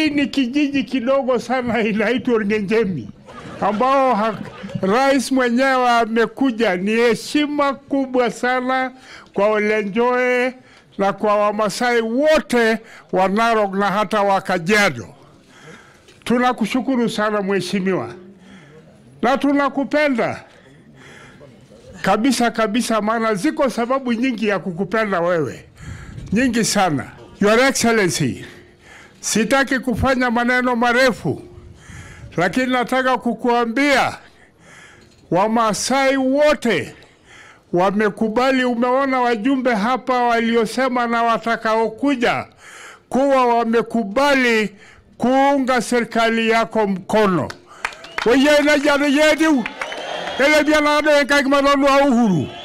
Hii ni kijiji kidogo sana inaitwa Ngenjemi ambao ha, rais mwenyewe amekuja. Ni heshima kubwa sana kwa Olenjoe na kwa Wamasai wote wa Narok na hata wa Kajiado. Tunakushukuru sana mheshimiwa, na tunakupenda kabisa kabisa, maana ziko sababu nyingi ya kukupenda wewe, nyingi sana. Your Excellency, sitaki kufanya maneno marefu, lakini nataka kukuambia Wamasai wote wamekubali. Umeona wajumbe hapa waliosema na watakaokuja kuwa wamekubali kuunga serikali yako mkono. weyena jana yedu ele bianado en kak manono uhuru